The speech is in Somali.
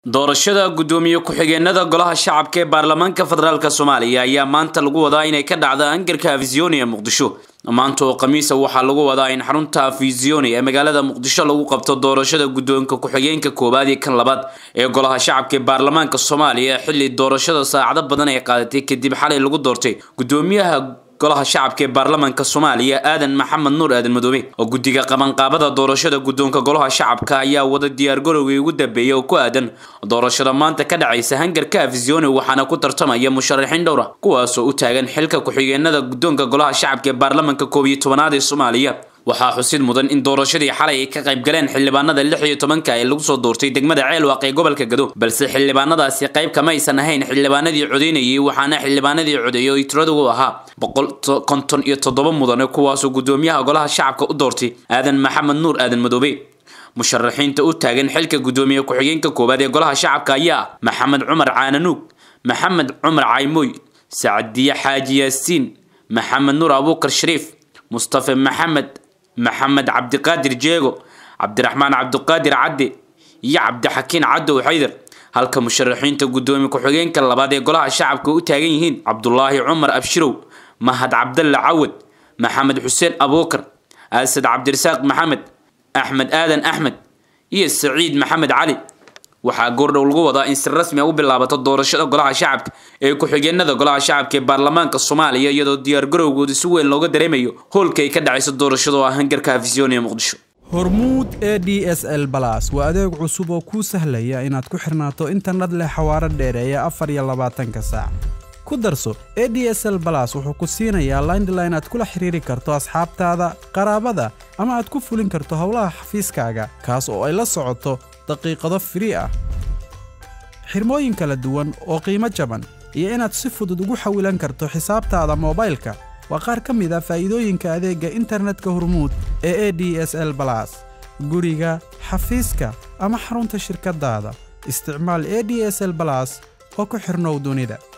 doorashada guddoomiye ku-xigeenada golaha shacabka ee baarlamaanka federaalk soomaaliya ayaa maanta lagu wadaa inay ka dhacda angarka afisioni ee muqdisho maanta oo khamiisa waxaa lagu wadaa in xarunta afisioni ee magaalada muqdisho lagu qabto doorashada guddoonka ku-xigeenka koowaad iyo kan labaad ee golaha shacabka ee baarlamaanka soomaaliya xilli doorashada saacado badan ay qaadatay kadib xalay lagu doortay guddoomiyaha golaha shacabka ee baarlamaanka soomaaliya aadan maxamed nuur aadan madoobe oo guddiga qabanqaabada doorashada guddoonka golaha shacabka ayaa wada diyaargarowgii ugu dambeeyay oo ku aadan doorashada maanta ka dhacaysa hangarka afisioni waxaana ku tartamaya musharaxiin dhowra kuwaasoo u taagan xilka ku-xigeenada guddoonka golaha shacabka ee baarlamaanka koob iyo tobanaad ee soomaaliya waxaa xusid mudan in doorashadii xalay ay ka qayb galeen xildhibaanada lix iyo tobanka ee lagu soo doortay degmada ceelwaaq ee gobolka gado balse xildhibaanadaasi qayb kama aysan ahayn xildhibaanadii codeynayay waxaana xildhibaanadii codeeyay oo tiradu ahaa boqol konton iyo toddoba mudane kuwaasoo guddoomiyaha golaha shacabka u doortay aadan maxamed nuur aadan madoobe musharaxiinta u taagan xilka guddoomiye ku-xigeenka koowaad ee golaha shacabka ayaa ah maxamed cumar caananuug maxamed cumar caymooy sacadiye xaaji yaasiin maxamed nuur abuukar shariif mustafe maxamed maxamed cabdiqaadir jeego cabdiraxmaan cabdiqaadir cadde iyo cabdixakiin cadow xaydar halka musharaxiinta guddoomiye ku-xigeenka labaad ee golaha shacabka u taagan yihiin cabdulaahi cumar abshirow mahad cabdalle cawad maxamed xuseen abuukar asad cabdirasaaq maxamed axmed aadan axmed iyo saciid maxamed cali waxaa goordhow lagu wadaa in si rasmi a u bilaabato doorashada golaha shacabka ee ku-xigeenada golaha shacabka ee baarlamaanka soomaaliya iyadoo diyaargarowgooda si weyn looga dareemayo hoolka ay ka dhacayso doorashada oo ah hangarka afisioni ee muqdisho hormuud e d s l balas waa adeeg cusub oo kuu sahlaya inaad ku xirnaato internet leh xawaaro dheereeya afar iyo labaatanka saac ku darso e d s l balas wuxuu ku siinayaa laindline aad kula xiriiri karto asxaabtaada qaraabada ama aad ku fulin karto howlaha xafiiskaaga kaas oo ay la socoto daqiiqado firii ah xirmooyin kala duwan oo qiimo jaban iyo inaad si fudud ugu xawilan karto xisaabtaada moobaylka waa qaar ka mid a faa'iidooyinka adeegga internetka hormuud ee e d s l balas guriga xafiiska ama xarunta shirkaddaada isticmaal e d s l balas oo ku xidhnow dunida